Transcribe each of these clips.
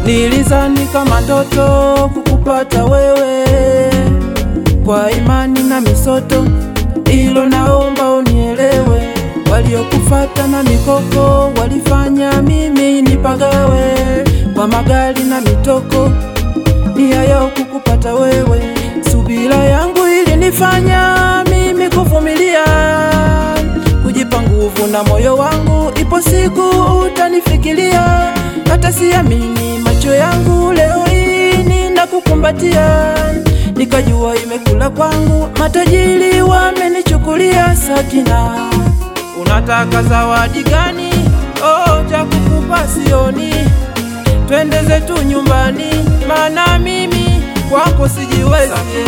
Nilizani kama ndoto kukupata wewe, kwa imani na misoto, ilo naomba unielewe. Waliokufata na mikoko walifanya mimi nipagawe, kwa magari na mitoko, nia yao kukupata wewe. Subira yangu ilinifanya mimi kuvumilia, kujipa nguvu na moyo wangu, ipo siku utanifikiria. Hata siamini macho yangu, leo hii ninakukumbatia, nikajua imekula kwangu, matajiri wamenichukulia. Sakina, unataka zawadi gani? Oh, cha kukupa sioni, twende zetu nyumbani, maana mimi kwako sijiwezi.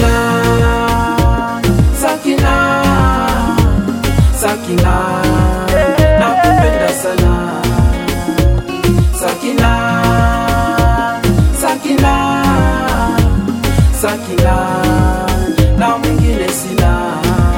Sakina, Sakina, nakupenda sana Sakina, Sakina, Sakina, na mwingine sina.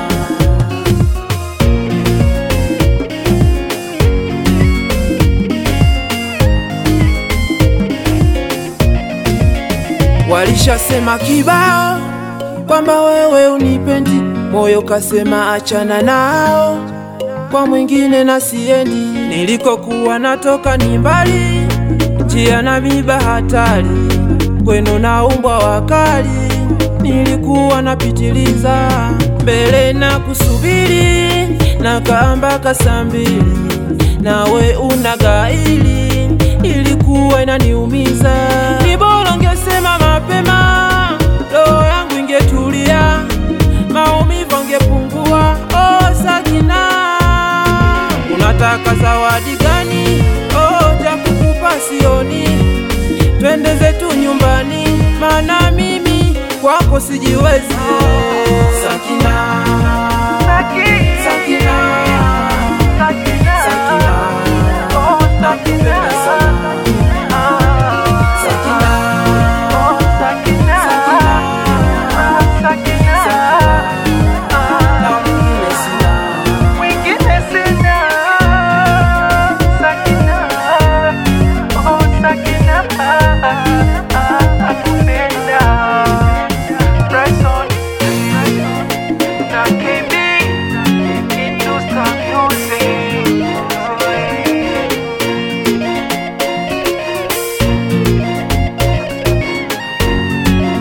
Walishasema kibao kwamba wewe unipendi, moyo kasema achana nao, kwa mwingine na siendi. Nilikokuwa natoka ni mbali, njia na miba hatari, kwenu na umbwa wakali. Nilikuwa napitiliza mbele na kusubiri, na kamba saa mbili, nawe una gaili, ilikuwa inaniumiza. Ni bora ungesema mapema, roho yangu ingetulia, maumivu angepungua. Oh, Sakina, unataka zawadi gani? Oh, cha kukupa sioni, twende zetu nyumbani, maana mimi kwako sijiwezi. Sakina, Sakina, Sakina, nakupenda sana. Sakina, na mwingine sina.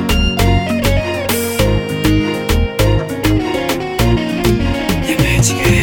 Magic.